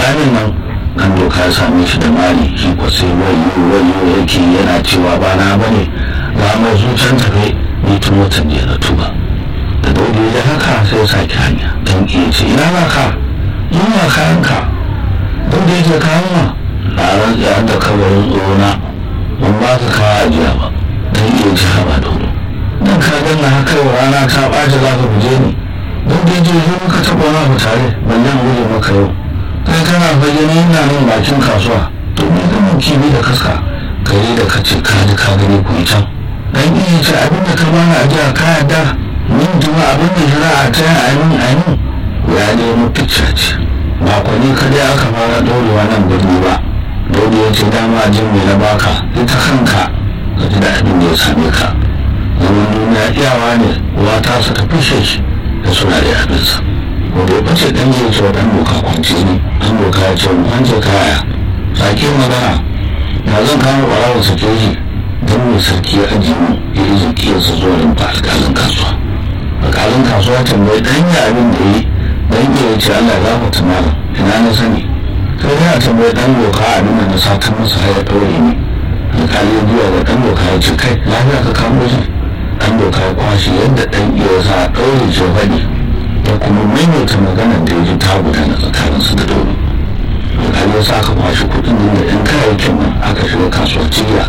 kamin nan kan doka ya same shi da mali shi ko sai wayo wayo yake yana cewa ba na bane ga mai zuciyar tafe ni tun watan jiya na tuba da dole ya haka sai ya sake hanya don iya ce ina na ka yunwa kayanka don da yake kayan ma na rantsa da kabarin tsona ban ba ka kawo ajiya ba don iya ci haba dodo don ka ganna haka yau rana ta ɓaci za ka guje ni don da yake zo muka taɓa wani abu tare ban yan guje maka yau kai kana bayyana ina nan bakin kasuwa to me ganin kibi da kaska kare da kace ka ji ka gani ku can dan iya ce abin da ka bani ajiya ka yarda min jima abin da shari'a ta yi amin amin ya nemo picca ce ba kwani kadai aka fara ɗorewa nan birni ba dole ya ce dama jin mai na baka ita kanka ka ji da abin da ya same ka zaman duniya iyawa ne uwa ta su ta fishe shi da suna da abinsa ko bai bace dan zai ce dan doka kwance ne dan doka ya ce mu ce kaya sake magana na zan kama ɓarawar sake shi don mai sarki ya aji mu ya yi zakiyarsa zuwa rumfa alƙalin kasuwa alƙalin kasuwa tambayi ɗan ya abin da yi dan iya ce Allah ya gafarta malam ina na sani sai ya tambayi dan doka abin da na satan masa har ya ɗaure ni alƙali ya biya da dan doka ya ce kai lafiya ka kamo shi dan doka ya kwashe yadda dan iya sa a ɗaure ce faɗi ya kuma maimaita maganar da ya ji ta gudana tsakaninsu da dole alƙali ya sa aka kwashe kuɗin nan da ɗan kayayyakin nan aka shiga kasuwar cigiya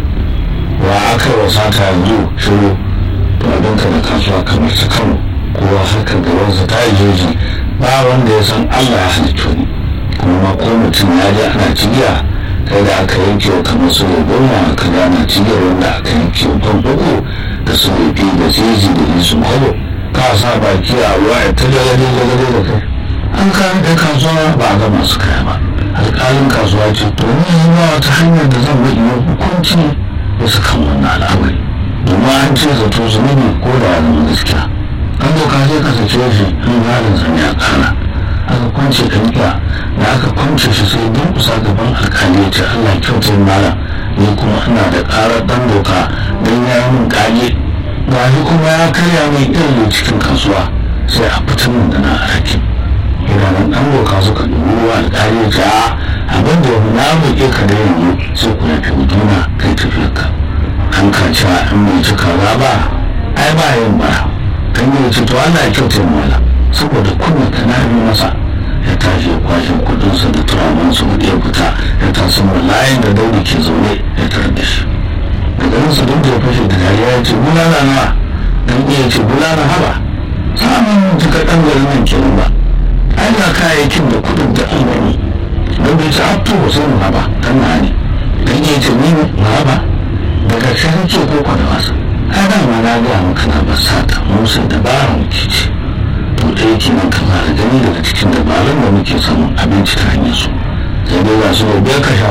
wa aka yi wa sata yanzu shiru to abinka da kasuwa kamar ta kano kowa haka gabansa ta yi jeji ba wanda ya san Allah ya halicci wani kuma ma ko mutum ya je ana cigiya kai da aka yanke wa kamar su ne goma ka ga ana cigiyar wanda aka yanke wa kan uku da su ne biyu da jeji da isu kwalo ka sa baki a ruwa ya ta jagade jagade da kai an kawo da kasuwa ba a ga masu kaya ba alƙalin kasuwa ce to ni ba wata hanyar da zan bi yi hukunci bisa kan wannan al'amari domin an ce zato zunubi ko da ya zama gaskiya an doka sai ka sace shi in halin sa ne a kana aka kwance ɗanƙiya da aka kwance shi sai don kusa gaban alkali ya ce allah kyautar malam ni kuma ina da ƙarar ɗan doka don ya yi min ƙage ga shi kuma ya karya mai irin cikin kasuwa sai a fitar min da na hakim idanun ɗan doka suka dubi ruwa alkali ya ce a abin da na buƙe ka da yanzu sai ku yafi huduna kai tafiyarka an ka cewa in bai ci kaza ba ai ba yin bara kan yi ce to Allah ya kyauta mala saboda kunya ta na yi masa ya tashi ya kwashe kudinsa da turaman su ya fita ya taso layin da daudi ke zaune ya tarar da shi daga nan su duk da ya fashe da dariya ya ce bulala nawa dan iya ce bulala haba samun jika dan garin nan kenan ba ai ga kayayyakin da kudin da an gani don bai ci abtu ba sai mu haba kan na ne dan iya ce ni mu haba daga sai ce ko kwa da wasa ai dama na gaya maka na ba sata musa dabara muke ce to ɗaya kenan kan fara gani daga cikin dabarun da muke samun abinci ta hanyar su sai dai ga su bai ka sha